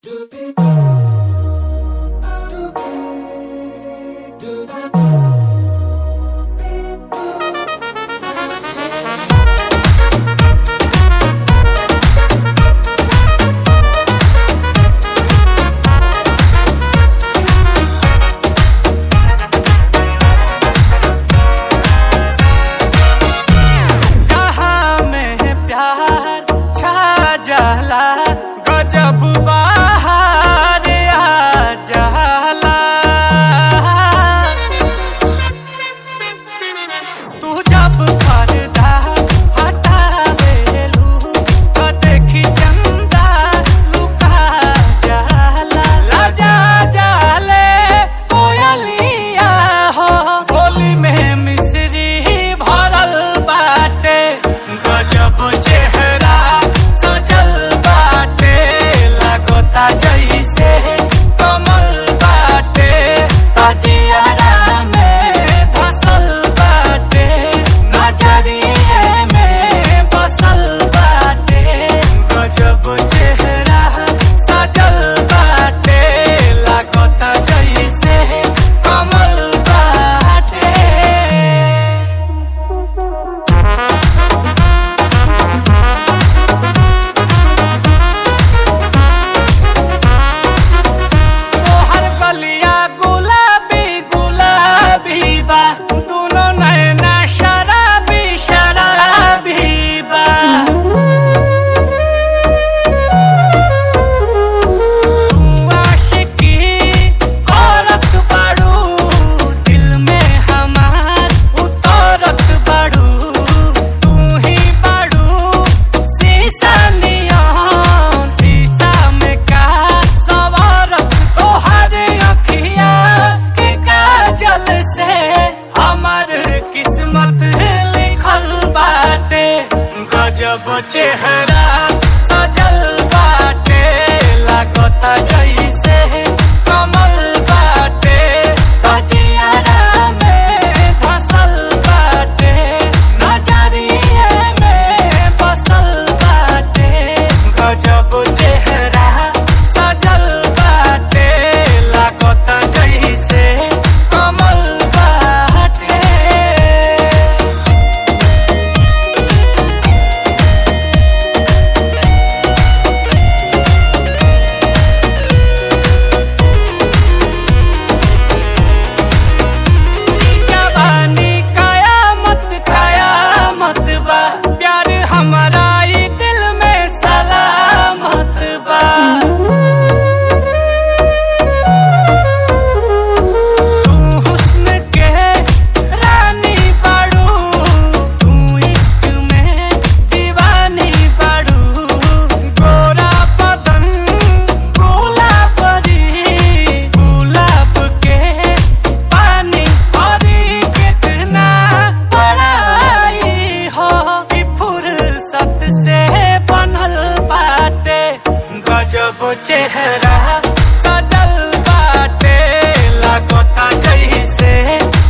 जहाँ में प्यार छा जाला गजब बाहर आ जाला तू जब पर्दा हटावेलू तो देखी चंदा लुका जाला लजा जाले कोयलिया हो बोली में मिश्री भरल बाटे गजब चेहरा सजल बाटे लगता जैसे कमल बाटे ताजियारा में धसल बाटे नजरिए में बसल बाटे गजब चेहरा सजल बाटे लगता जैसे कमल बाटे तोहर गलिया गुलाबी गुलाबी बा दोनों नैना शराबी शराबी बा तू आशिकी करत बाड़ू दिल में हमार उतरत बाड़ू तू ही बाड़ू शीशा नियन शीशा में का सवारत तोहर अखिया के काजल से हमर किस्मत लिखल बाटे गजब चेहरा सजल बाटे लागता जैसे कमल बाटे तजियारा में धसल बाटे नजरिए में बसल बाटे गजब चेहरा सजल बाटे लागता जैसे कमल बाटे जवानी कयामत कयामत बा प्यार हमारा ई दिल में सलामत बा तू हुस्न के रानी बाड़ू तू इश्क में दीवानी बाड़ू गोरा बदन गुलाबरी गुलाब के पानी और कितना बड़ाई हो कि फुर्सत से बनल बाटे गजब चेहरा सजल बाटे लागता जैसे